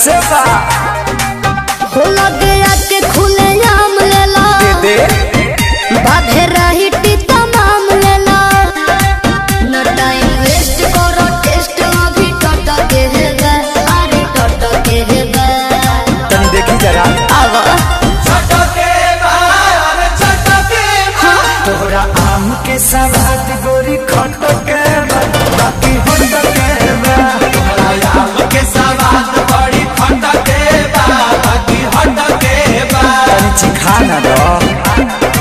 कैसे बा हो लगे आके खुले आम लेला दे बाधे रही टीता माम लेला न टाइम वेस्ट करो टेस्ट अभी टट के है गा अरे टट के है गा तनी देखी जरा आवा तोहरा आम के सवाद गोरी खट के बा, बाकी हट के बा। तनी चिखा ना दो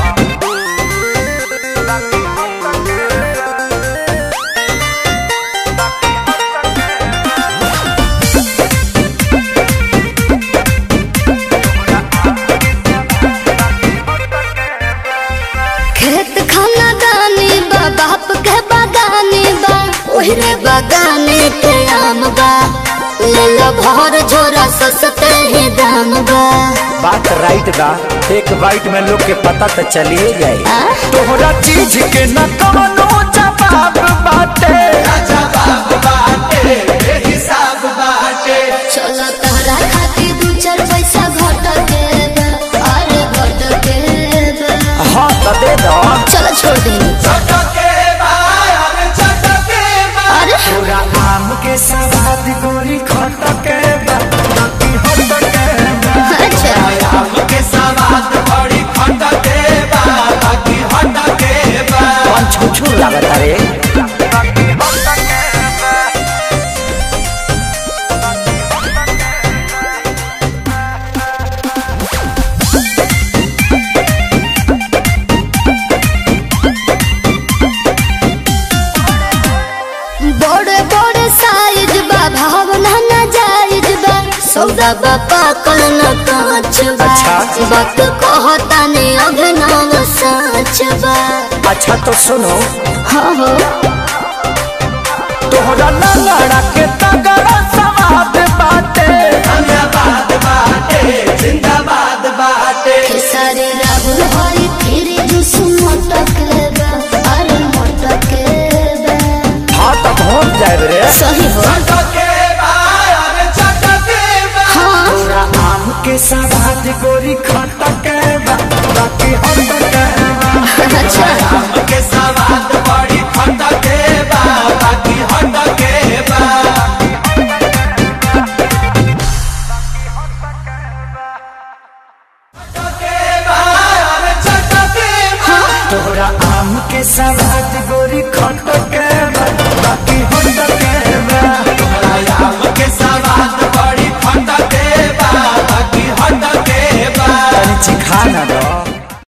खेत खाना दानी बा बाप के बागानी बा ओहरे बागाने के आम बा ले लो भर झोरा सस्ते ही दाम बा बात राइट बा एक बाइट में लोग के पता तो चलिए जाए आ? तोहरा चीज के न कवनो जवाब बाटे चलो तहरा खातिर दू चार पैसा घट के बा, अरे घट के बा। हाँ तो दे दो चलो छोड़ दी अरे तोरा आम के सवाद गोरी खट के बा, बाकी हट के बा। अच्छा कौन छुछू लागत रे बड़े बड़े साइज बा भावना ना जायज बा सौदा बा पाकल न कांच बा अच्छा। वक्त कहता ने अभिनव सच बा अच्छा तो सुनो हाँ हो तोहरा लड़ा के तगड़ा